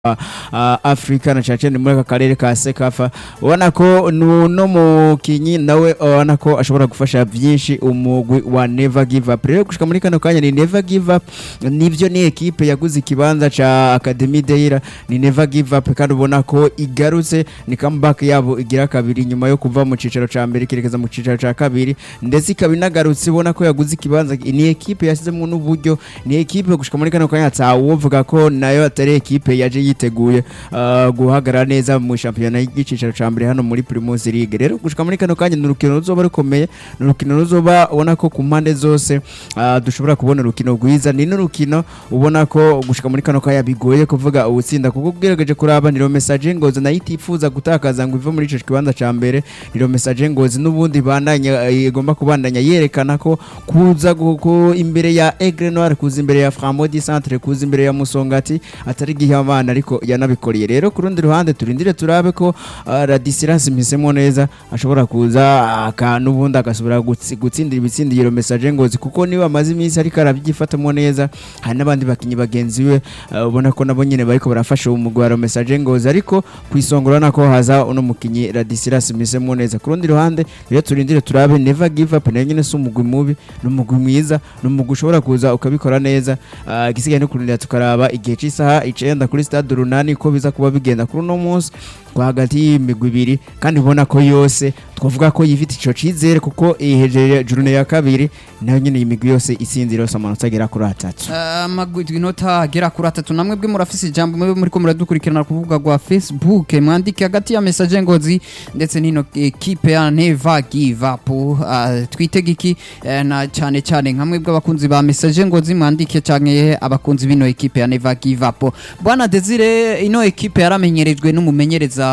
Afrika na cyane muri aka karere ka Sekafa ubona ko no mukinyi nawe ubona ko ashobora gufasha byinshi umugwi wa Never Give Up rero gushika muri kano kanya ni Never Give Up nivyo ni ekipe yaguze ikibanza ca Academy Deira ni Never Give Up kandi ubona ko igarutse ni comeback yabo igira kabiri nyuma yo kuva mu cicaro ca mbere kirekeza mu cicaro ca kabiri ndetse ikaba inagarutse ubona ko yaguze ikibanza ni ekipe yasizemo n'uburyo ni ekipe gushika muri kano kanya atawovuga ko nayo atari ekipe yaje yiteguye uh, guhagarara neza mu shampiyona y'igicicaro ca mbere hano muri Primus League rero gushika muri kano kanya n'urukino ruzoba rukomeye n'urukino ruzoba ubona ko ku mpande zose uh, dushobora kubona urukino rwiza ni n'urukino ubona ko gushika muri kano kanya bigoye kuvuga ubutsinda kuko ugerageje kuraba niro message ngozi nayo itifuza gutakaza ngo ive muri ico kibanza ca mbere niro message ngozi n'ubundi bandanya igomba kubandanya yerekana ko kuza guko imbere ya Aigle Noir kuza imbere ya Framodi Centre kuza imbere ya Musongati atari gihe abana ariko yanabikoreye rero ku rundi ruhande turindire turabe ko uh, Radisilas mpisemo neza ashobora kuza akantu ubundi agasubira gutsindira ibitsindiro message ngozi kuko niba amaze iminsi ariko arabyifatamo neza hari n'abandi bakinyi bagenzi we uh, ubona ko nabo nyene bariko barafasha umugwaro message ngozi ariko kwisongora nako haza uno mukinyi Radisilas mpisemo neza ku rundi ruhande rero turindire turabe never give up nayo nyene si umugwi mubi n'umugwi mwiza n'umugwi ushobora kuza ukabikora neza uh, igisigaye no kurindira tukaraba igihe cy'isaha icenda kuri stade runani ko biza kuba bigenda kuri uno munsi hagati y'imigwi ibiri kandi ubona ko yose twavuga ko yifite ico cizere kuko ihejeje jurune ya kabiri nayo nyene imigwi yose isinzira yose amanota agera kuri atatu amagwi inota agera kuri atatu namwe bwe murafise ijambo mwe muriko muradukurikirana ku rubuga rwa Facebook mwandike hagati ya message ngozi ndetse n'ino equipe ya Never Give Up uh, twitege iki uh, na cyane cyane nkamwe bw'abakunzi ba message ngozi mwandike canke abakunzi bino equipe ya Never Give Up bwana Desire ino equipe yaramenyerejwe n'umumenyereza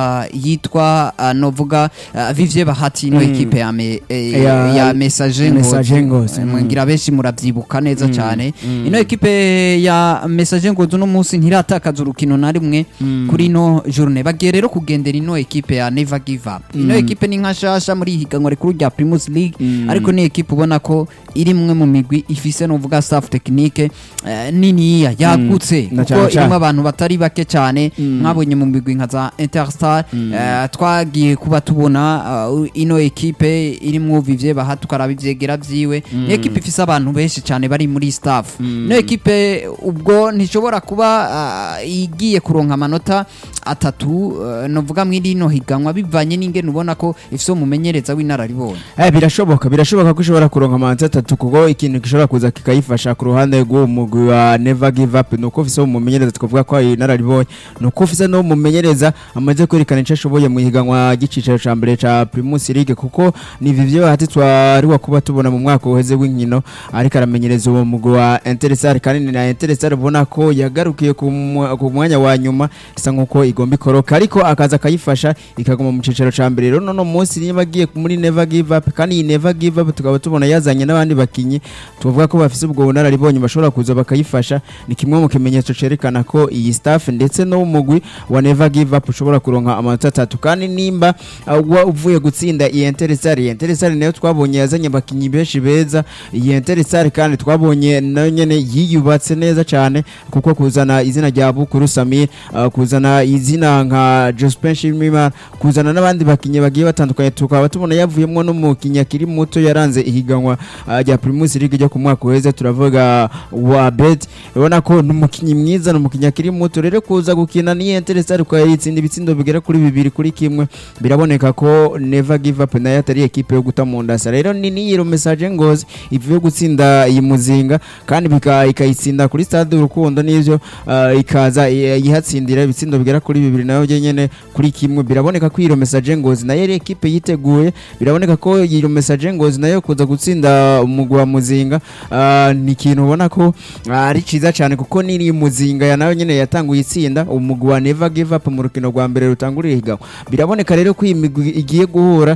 yitwa uh, novuga uh, Vivye Bahati ino mm. equipe ya me, eh, ya, ya message message ngozi mwengira benshi muravyibuka neza cyane mm. ino equipe ya message ngozi no munsi ntiratakaza urukino na rimwe mm. kuri no journée bagiye rero kugendera ino equipe ya Never Give Up ino equipe ni nka shasha muri higanwa rikuru rya Primus League ariko ni equipe ubona ko iri mwe mu migwi ifise novuga staff technique uh, niniya yagutse kuko irimo abantu batari bake cyane mwabonye mu migwi nka za Interstar twagiye kuba tubona ino equipe irimwo Vivye Bahati tukaraba ivyegera vyiwe ni equipe ifise abantu benshi cyane bari muri staff ino equipe ubwo ntishobora kuba igiye kuronka amanota atatu novuga mwiri no higanwa bivanye n'ingene ubona ko ifise umumenyereza w'inararibonye eh birashoboka birashoboka ko ishobora kuronka amanota atatu kuko ikintu gishobora kuza kikayifasha ku ruhande rw'uwo mugwi wa Never Give Up nuko ufise umumenyereza twavuga ko ari inararibonye nuko ufise no mumenyereza amaze kwerekana icyo ashoboye mu higanwa ry'icicaro ca mbere ca Primus League kuko ni Vivye Bahati twari kuba tubona mu mwaka uheze w'inkino ariko aramenyereza uwo mugwi wa Interstar kandi ni na Interstar ubona ko yagarukiye ku mwanya wa nyuma isa nkuko igomba ikoroka ariko akaza akayifasha ikaguma mu cicaro ca mbere rero no munsi niba agiye muri Never Give Up kandi iyi Never Give Up tukaba tubona yazanye n'abandi bakinyi tuvuga ko bafise ubwo bunararibonye bashobora kuza bakayifasha ni kimwe mu kimenyetso cerekana ko iyi staff ndetse no mugwi wa Never Give Up ushobora kuronka amanota atatu kandi nimba uh, uvuye gutsinda iyi Interstar iyi Interstar nayo twabonye yazanye abakinyi benshi beza iyi Interstar kandi twabonye nayo nyene yiyubatse neza cyane kuko kuzana izina rya Bukuru Samir uh, kuzana izina nka Jospin Shimima kuzana n'abandi bakinyi bagiye batandukanye tukaba tubona yavuyemo n'umukinyi akiri muto yaranze ihiganwa rya uh, Primus League ryo ku mwaka uheze turavuga wa Bet ubona ko n'umukinyi mwiza n'umukinyi akiri muto rero kuza gukina ni Interstar kwa yitsinda ibitsindo bigera kuri bibiri kuri kimwe biraboneka ko Never Give Up nayo atari ekipe yo guta mu ndasa rero ni niyiro message ngozi ivuye gutsinda iyi muzinga kandi ikayitsinda kuri stade urukundo n'ivyo uh, ikaza yihatsindira ibitsindo bigera kuri bibiri nayo nyene kuri kimwe biraboneka ko iyo message ngozi nayo ari ekipe yiteguye biraboneka ko iyo message ngozi nayo kuza gutsinda umugwi wa muzinga uh, ni ikintu ubona ko ari uh, ciza cyane kuko niri muzinga ya nayo nyene yatanguye itsinda umugwi wa Never Give Up mu rukino rwa mbere rutanguriye higanwa biraboneka rero ko iyi migwi igiye guhura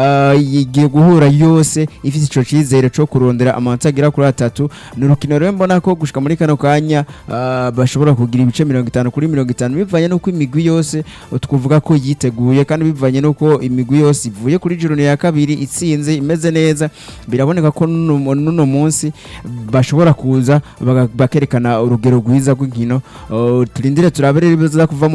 igiye guhura yose ifite ico cizere co kurondera amanota agera kuri atatu ni urukino rero mbona ko gushika muri kano kanya bashobora kugira ibice mirongo itanu kuri mirongo itanu bivanye n'uko imigwi imigwi yose twavuga ko yiteguye kandi bivanye n'uko imigwi yose ivuye kuri jurune ya kabiri itsinze imeze neza biraboneka ko n'uno n'uno munsi bashobora kuza baga- bakerekana urugero rwiza rw'inkino Uh, turindire turabere ibiza kuva mu